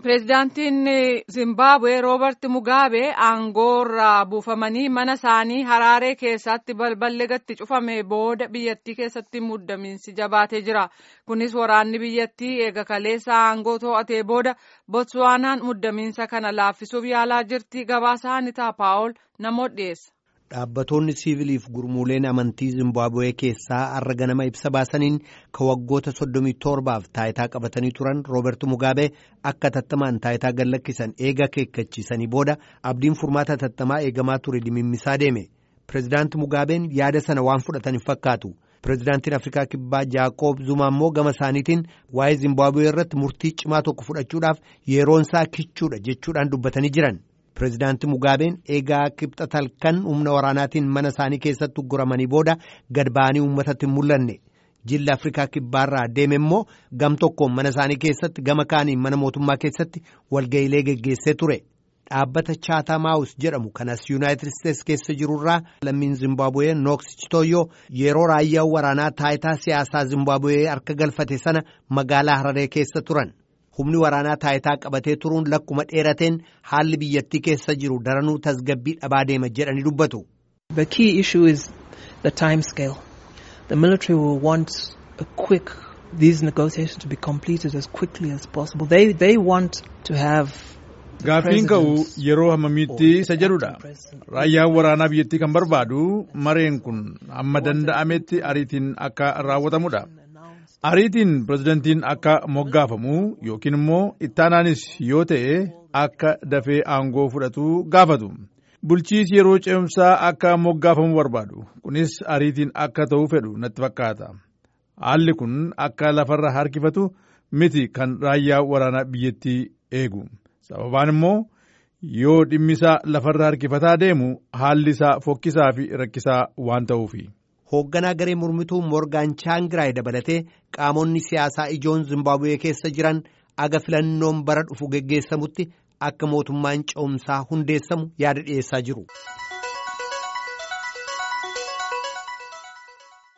Pireezidaantiin Zimbabwe Roobert Mugabe aangoorraa buufamanii mana isaanii Haraaree keessatti balballi gatti cufame booda biyyattii keessatti muddamiinsi jabaatee jira. Kunis waraanni biyyattii eega kaleessa aangoo to'atee booda Botswaanaan muddamiinsa kana laaffisuuf yaalaa jirti. Gabaasaa Anitaa Paawol namoota dhiyeessa. Dhaabbattoonni siiviliif gurmuuleen amantii Zimbabwee keessaa har'a ganama ibsa baasaniin kan waggoota soddomii torbaaf taayitaa qabatanii turan Roobert Mugabe akka tattamaan taayitaa gallakkisan eega akeekkachiisanii booda abdiin furmaata tattamaa eegamaa ture dimimmisaa deeme. Pireezidaanti Mugabeen yaada sana waan fudhatan hin fakkaatu. Pireezidaantiin Afrikaa Kibbaa Jaaqoob Zuma immoo gama isaaniitiin waa'ee Zimbabwee irratti murtii cimaa tokko fudhachuudhaaf yeroonsaa kichuudha jechuudhaan dubbatanii jiran. Pireezidaanti Mugaabeen eegaa kibxata halkan humna waraanaatiin mana isaanii keessatti ugguramanii booda gad ba'anii uummatatti hin mul'anne. Jilli Afrikaa Kibbaarraa deeme immoo gam tokkoon mana isaanii keessatti gama kaaniin mana mootummaa keessatti walga'iilee geggeessee ture. Dhaabbata Chaataa Maawus jedhamu kanas Yuunaayitid Isteets keessa jirurraa lammiin Zimbabwee Nooks Chitoyyoo yeroo raayyaan waraanaa taayitaa siyaasaa Zimbabwee harka galfate sana magaalaa Hararee keessa turan. humni waraanaa taayitaa qabatee turuun lakkuma dheerateen haalli biyyattii keessa jiru daranuu tasgabbii dhabaa deema jedhanii dubbatu. The key issue is the time scale. The military will want a quick these negotiations to be completed as quickly as possible. They they want to have Gaaffiin ka'u yeroo hammamiitti isa jedhudha. Raayyaan waraanaa biyyattii kan barbaadu mareen kun hamma danda'ametti ariitiin akka raawwatamudha. Ariitiin pirezidantiin akka moggaafamu yookiin immoo ittaanaanis yoo ta'e akka dafee aangoo fudhatu gaafatu. Bulchiisi yeroo ce'umsaa akka moggaafamu barbaadu. Kunis ariitiin akka ta'u fedhu natti fakkaata. Haalli kun akka lafarra harkifatu miti kan raayyaa waraanaa biyyattii eegu. Sababaan immoo yoo dhimmisaa lafarra harkifataa deemu haalli isaa fokkisaa fi rakkisaa waan ta'uufi. hoogganaa garee mormituu Moorgaan Chaangiraay dabalatee qaamonni siyaasaa ijoon Zimbabwee keessa jiran aga filannoon bara dhufu geggeessamutti akka mootummaan ce'umsaa hundeessamu yaada dhiyeessaa jiru.